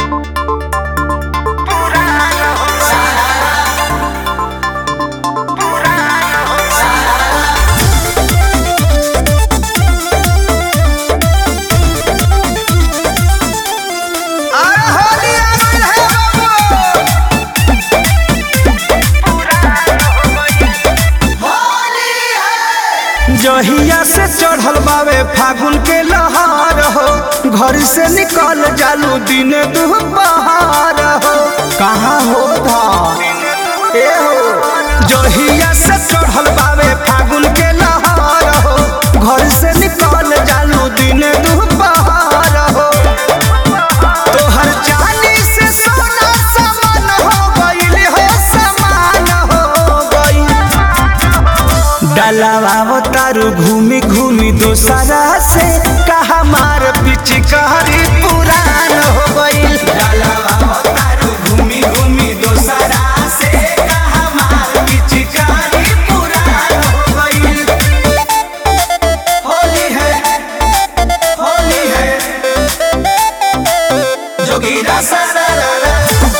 जहिया से चढ़ल बावे फागुन के लहार हो घर से निकल जालू दिन दुपहार हो कहाँ हो धान ए हो जहिया से चढ़ल बावे फागुन के लहार हो घर से निकल जालू दिन दुपहार हो तोहर चांदी से सोना समान हो गइल हो समान हो गइल डलावा तारू घूमी घूमी दोसरा से कहा मार पिचकारी पुरान हो गइल डलावा तारू घूमी घूमी दोसरा से कहा मार पिचकारी पुरान हो गइल होली है होली है जोगीरा सारा रा रा।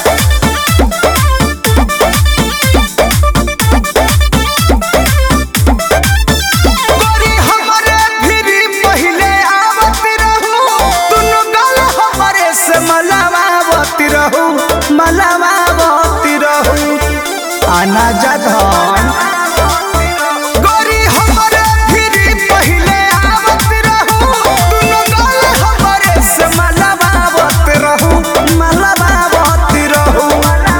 गोरी हमरे भिरी पहिले आवत रहू दुनु गल हमरे से मलावावत रहू मलावावत रहू आना जधन गोरी हमरे भिरी पहिले आवत रहू दुनु गल हमरे से मलावावत रहू मलावावत रहू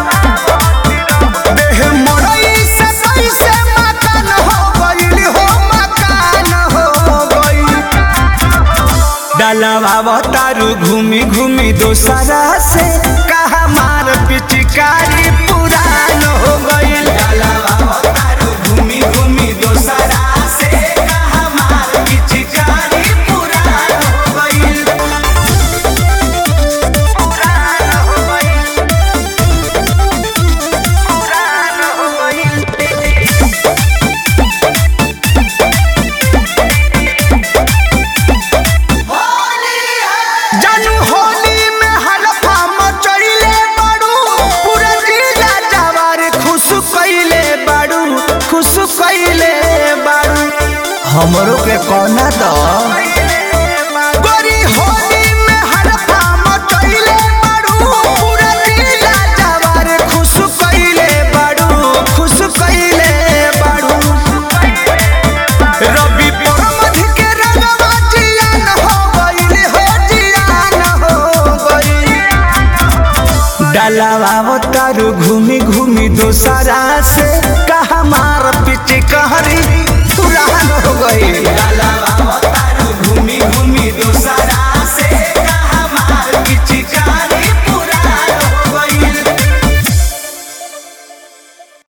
देह मड़ई से कैसे मकान हो गइल हो मकान हो गइल डलवा तारू घूमी घूमी दोसरा से कहा मार पिचकारी पुरान हो गइल डलवा तारू घूमी घूमी दोसरा से कहा मार पिचकारी पुरान हो गइल पुरान हो गइल पुरान हो गइल जानू होली में हलफा मचइले बाड़ू पूरा जिला जवार खुश कइले बाड़ू खुश कइले बाड़ू हमरो के कोना द गोरी होली में हलफा मचइले बाड़ू पूरा जिला जवार खुश कइले बाड़ू खुश कइले बाड़ू रवि परमध के रंगवा जियान हो गइल हो जियान हो गइल डलावा तारू घूमी घूमी दोसरा से कहा मार पिच कहरी पुरान हो गइल